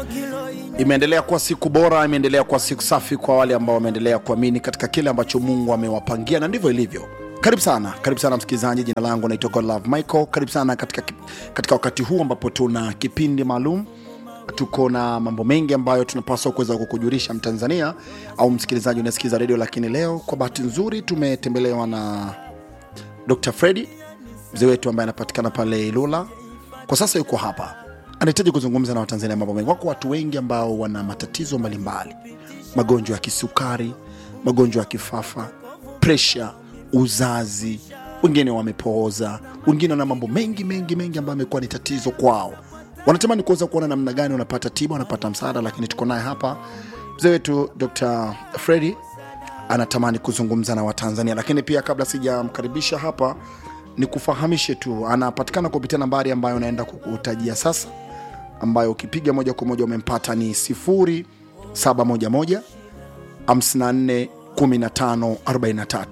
Imeendelea kuwa siku bora, imeendelea kuwa siku safi kwa wale ambao wameendelea kuamini katika kile ambacho Mungu amewapangia, na ndivyo ilivyo. Karibu sana, karibu sana msikilizaji. Jina langu naitwa Godlove Michael. Karibu sana katika, katika wakati huu ambapo tuna kipindi maalum tuko na mambo mengi ambayo tunapaswa kuweza kukujulisha Mtanzania au msikilizaji unasikiza redio, lakini leo kwa bahati nzuri tumetembelewa na Dr. Freddy mzee wetu ambaye anapatikana pale Ilula. Kwa sasa yuko hapa, anahitaji kuzungumza na Watanzania mambo mengi. Wako watu wengi ambao wana matatizo mbalimbali, magonjwa ya kisukari, magonjwa ya kifafa, presha, uzazi, wengine wamepooza, wengine wana mambo mengi mengi mengi ambayo amekuwa ni tatizo kwao wanatamani kuweza kuona namna gani wanapata tiba, wanapata msaada, lakini tuko naye hapa mzee wetu Dr. Freddy anatamani kuzungumza na Watanzania. Lakini pia kabla sijamkaribisha hapa, ni kufahamishe tu, anapatikana kupitia nambari ambayo naenda kukutajia sasa, ambayo ukipiga moja kwa moja umempata ni 0711 54 15 43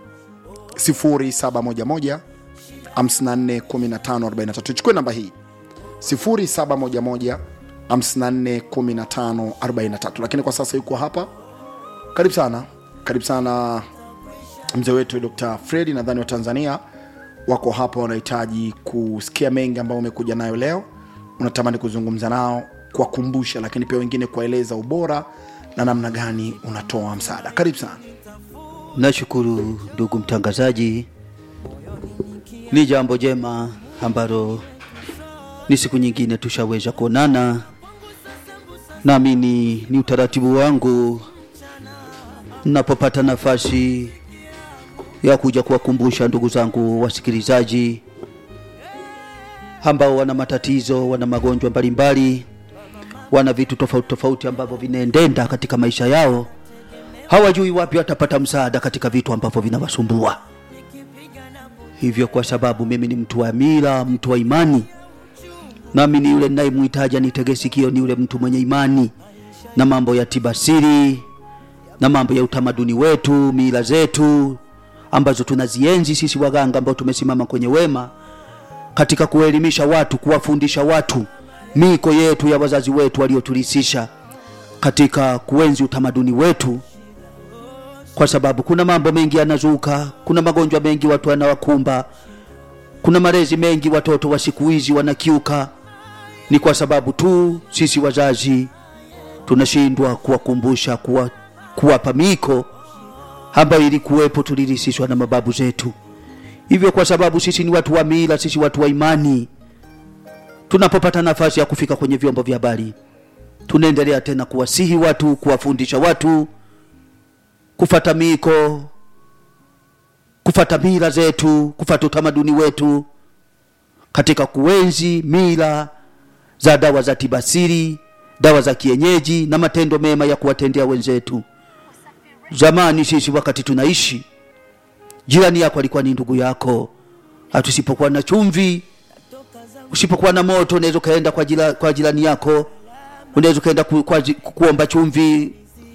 0711 54 15 43. Chukue namba hii 0711 54 15 43. Lakini kwa sasa yuko hapa. Karibu sana, karibu sana mzee wetu Dr. Freddy. Nadhani Watanzania wako hapa wanahitaji kusikia mengi ambayo umekuja nayo leo, unatamani kuzungumza nao, kuwakumbusha, lakini pia wengine kuwaeleza ubora na namna gani unatoa msaada. Karibu sana. Nashukuru ndugu mtangazaji, ni jambo jema ambalo ni siku nyingine tushaweza kuonana. Naamini ni utaratibu wangu napopata nafasi ya kuja kuwakumbusha ndugu zangu wasikilizaji ambao wana matatizo, wana magonjwa mbalimbali, wana vitu tofauti tofauti ambavyo vinaendenda katika maisha yao, hawajui wapi watapata msaada katika vitu ambavyo vinawasumbua. Hivyo kwa sababu mimi ni mtu wa mila, mtu wa imani nami ni yule ninayemhitaji anitege sikio, ni yule mtu mwenye imani na mambo ya tibasiri na mambo ya utamaduni wetu, mila zetu ambazo tunazienzi sisi waganga ambao tumesimama kwenye wema katika kuelimisha watu, kuwafundisha watu miko yetu ya wazazi wetu waliotulisisha katika kuenzi utamaduni wetu, kwa sababu kuna mambo mengi yanazuka, kuna magonjwa mengi watu wanawakumba, kuna malezi mengi watoto wa siku hizi wanakiuka ni kwa sababu tu sisi wazazi tunashindwa kuwakumbusha kuwa, kuwapa miko ambayo ilikuwepo tulirisishwa na mababu zetu. Hivyo kwa sababu sisi ni watu wa mila, sisi watu wa imani, tunapopata nafasi ya kufika kwenye vyombo vya habari, tunaendelea tena kuwasihi watu, kuwafundisha watu kufata miko, kufata mila zetu, kufata utamaduni wetu katika kuenzi mila za dawa za tibasiri, dawa za kienyeji na matendo mema ya kuwatendea wenzetu. Zamani sisi wakati tunaishi, jirani yako alikuwa ni ndugu yako. Hatusipokuwa na chumvi, usipokuwa na moto, unaweza ukaenda kwa, jila, kwa jirani yako, unaweza ukaenda ku, kwa, kuomba chumvi,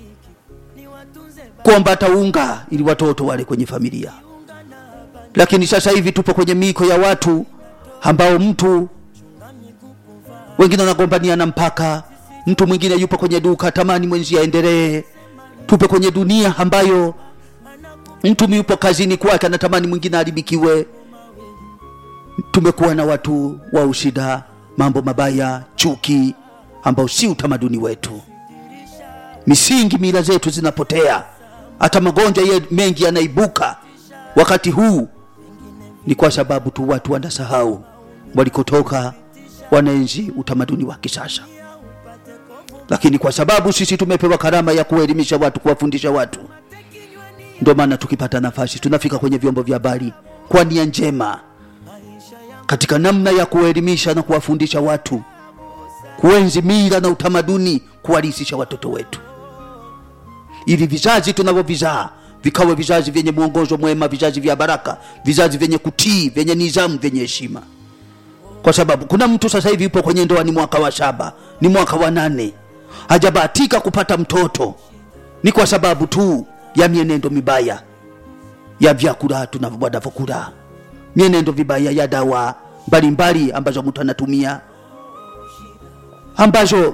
kuomba hata unga ili watoto wale kwenye familia. Lakini sasa hivi tupo kwenye miko ya watu ambao mtu wengine wanagombaniana mpaka mtu mwingine yupo kwenye duka tamani mwenzi aendelee. Tupe kwenye dunia ambayo mtu yupo kazini kwake anatamani mwingine haribikiwe. Tumekuwa na watu wa ushida, mambo mabaya, chuki, ambao si utamaduni wetu. Misingi, mila zetu zinapotea, hata magonjwa ye mengi yanaibuka wakati huu, ni kwa sababu tu watu wanasahau walikotoka wanaenzi utamaduni wa kisasa, lakini kwa sababu sisi tumepewa karama ya kuelimisha watu, kuwafundisha watu, ndio maana tukipata nafasi tunafika kwenye vyombo vya habari kwa nia njema, katika namna ya kuelimisha na kuwafundisha watu, kuenzi mila na utamaduni, kuwalisisha watoto wetu, ili vizazi tunavyovizaa vikawe vizazi vyenye mwongozo mwema, vizazi vya baraka, vizazi vyenye kutii, vyenye nizamu, vyenye heshima kwa sababu kuna mtu sasa hivi yupo kwenye ndoa, ni mwaka wa saba, ni mwaka wa nane, hajabahatika kupata mtoto. Ni kwa sababu tu ya mienendo mibaya ya vyakula tunavyokula, mienendo vibaya ya dawa mbalimbali ambazo mtu anatumia ambazo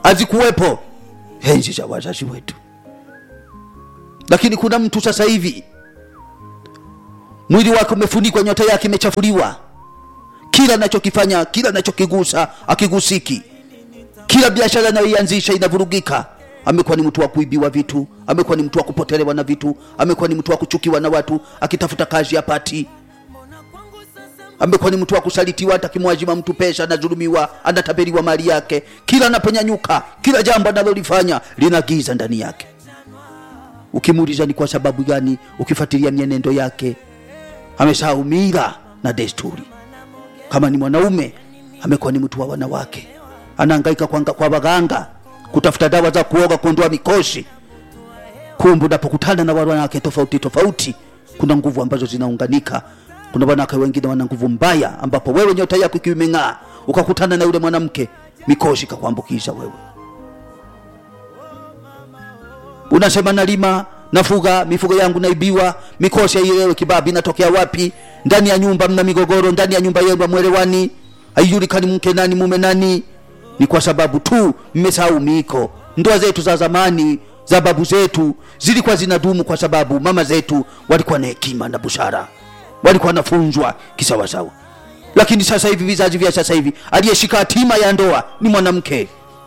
hazikuwepo enzi za wazazi wetu lakini kuna mtu sasa hivi mwili wake umefunikwa nyota yake imechafuliwa kila anachokifanya kila anachokigusa akigusiki kila biashara anayoianzisha inavurugika amekuwa ni mtu wa kuibiwa vitu amekuwa ni mtu wa kupotelewa na vitu amekuwa ni mtu wa kuchukiwa na watu akitafuta kazi apati amekuwa ni mtu wa kusalitiwa hata kimwajima mtu pesa anadhulumiwa anatabiriwa mali yake kila anaponyanyuka kila jambo analolifanya lina giza ndani yake ukimuuliza ni kwa sababu gani ukifuatilia mienendo yake amesahau mila na desturi kama ni mwanaume amekuwa ni mtu wa wanawake anahangaika kwa, kwa waganga kutafuta dawa za kuoga kuondoa mikosi kumbe unapokutana na wanawake tofauti tofauti kuna nguvu ambazo zinaunganika kuna wanawake wengine wana nguvu mbaya ambapo wewe nyota yako ikiwa imeng'aa ukakutana na yule mwanamke mikosi ikakuambukiza wewe unasema nalima nafuga mifugo yangu naibiwa mikosi haielewe kibabi inatokea wapi ndani ya nyumba mna migogoro ndani ya nyumba yenu mwelewani haijulikani mke nani mume nani ni kwa sababu tu mmesahau miiko ndoa zetu za zamani za babu zetu zilikuwa zinadumu kwa sababu mama zetu walikuwa na hekima na busara walikuwa wanafunzwa kisawasawa lakini sasa hivi vizazi vya sasa hivi aliyeshika hatima ya ndoa ni mwanamke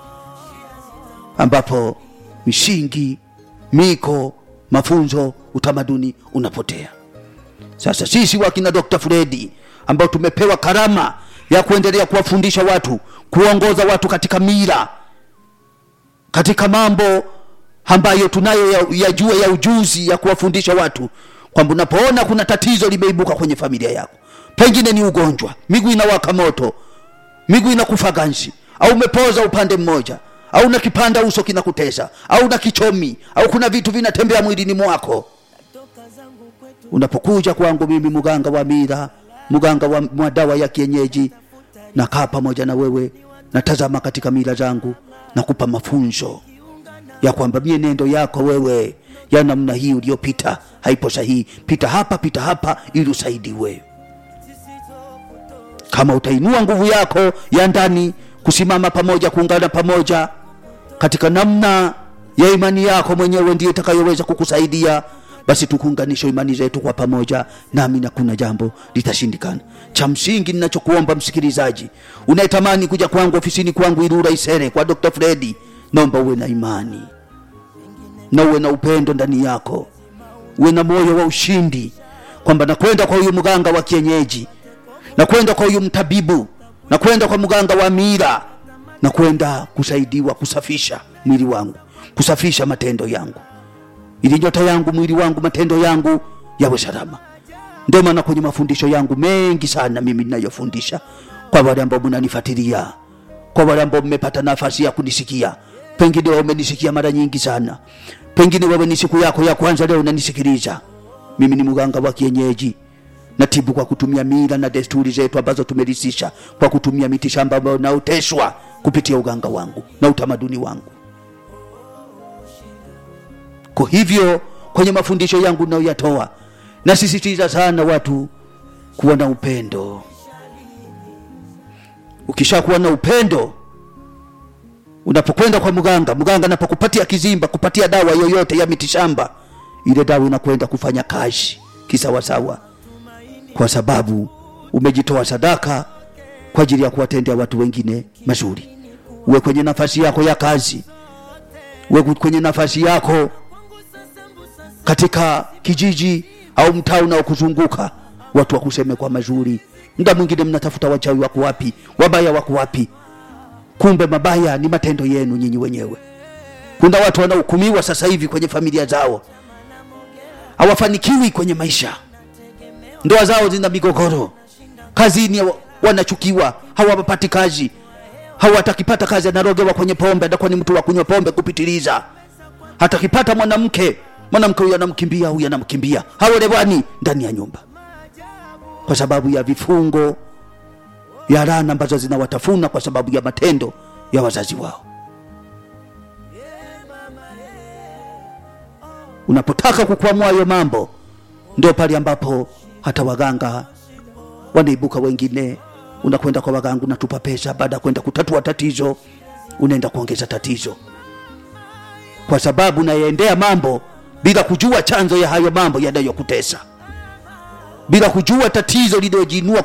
ambapo misingi miko mafunzo utamaduni unapotea sasa sisi wakina dr fredi ambao tumepewa karama ya kuendelea kuwafundisha watu kuongoza watu katika mira katika mambo ambayo tunayo ya, ya jua ya ujuzi ya kuwafundisha watu kwamba unapoona kuna tatizo limeibuka kwenye familia yako pengine ni ugonjwa miguu inawaka moto miguu inakufa ganzi au umepoza upande mmoja au na kipanda uso kinakutesa au na kichomi au kuna vitu vinatembea mwilini mwako unapokuja kwangu mimi mganga wa mira mganga wa, wa dawa ya kienyeji nakaa pamoja na wewe natazama katika mila zangu nakupa mafunzo ya kwamba mienendo yako wewe ya namna hii uliyopita haipo sahihi pita hapa pita hapa ili usaidiwe kama utainua nguvu yako ya ndani kusimama pamoja kuungana pamoja katika namna ya imani yako mwenyewe ndiyo itakayoweza kukusaidia basi tukuunganishe imani zetu kwa pamoja nami na kuna jambo litashindikana cha msingi ninachokuomba msikilizaji unayetamani kuja kwangu ofisini kwangu irura isere kwa dr fredi naomba uwe na imani na uwe na upendo ndani yako uwe na moyo wa ushindi kwamba nakwenda kwa huyu mganga wa kienyeji nakwenda kwa huyu mtabibu nakwenda kwa mganga wa mira nakwenda kusaidiwa kusafisha mwili wangu kusafisha matendo yangu ili nyota yangu mwili wangu matendo yangu yawe salama ndio maana kwenye mafundisho yangu mengi sana mimi ninayofundisha kwa wale ambao mnanifuatilia kwa wale ambao mmepata nafasi ya kunisikia pengine wewe umenisikia mara nyingi sana pengine wewe ni siku yako ya kwanza leo unanisikiliza mimi ni mganga wa kienyeji natibu kwa kutumia mila na desturi zetu ambazo tumerisisha kwa kutumia miti shamba ambayo naoteshwa kupitia uganga wangu na utamaduni wangu kwa hivyo kwenye mafundisho yangu nayoyatoa nasisitiza sana watu kuwa na upendo ukishakuwa na upendo unapokwenda kwa mganga mganga anapokupatia kizimba kupatia dawa yoyote ya mitishamba ile dawa inakwenda kufanya kazi kisawasawa kwa sababu umejitoa sadaka kwa ajili ya kuwatendea watu wengine mazuri uwe kwenye nafasi yako ya kazi uwe kwenye nafasi yako katika kijiji au mtaa unaokuzunguka watu wakuseme kwa mazuri muda mwingine mnatafuta wachawi wako wapi wabaya wako wapi kumbe mabaya ni matendo yenu nyinyi wenyewe kuna watu wanahukumiwa sasa hivi kwenye familia zao hawafanikiwi kwenye maisha ndoa zao zina migogoro kazini wanachukiwa hawapati kazi hawatakipata kazi anarogewa kwenye pombe atakuwa ni mtu wa kunywa pombe kupitiliza hatakipata mwanamke mwanamke huyu anamkimbia huyu anamkimbia haolewani ndani ya nyumba kwa sababu ya vifungo ya rana ambazo zinawatafuna kwa sababu ya matendo ya wazazi wao unapotaka kukwamua hayo mambo ndio pale ambapo hata waganga wanaibuka wengine unakwenda kwa waganga unatupa pesa baada ya kwenda kutatua tatizo unaenda kuongeza tatizo kwa sababu unayaendea mambo bila kujua chanzo ya hayo mambo yanayokutesa bila kujua tatizo lililojinua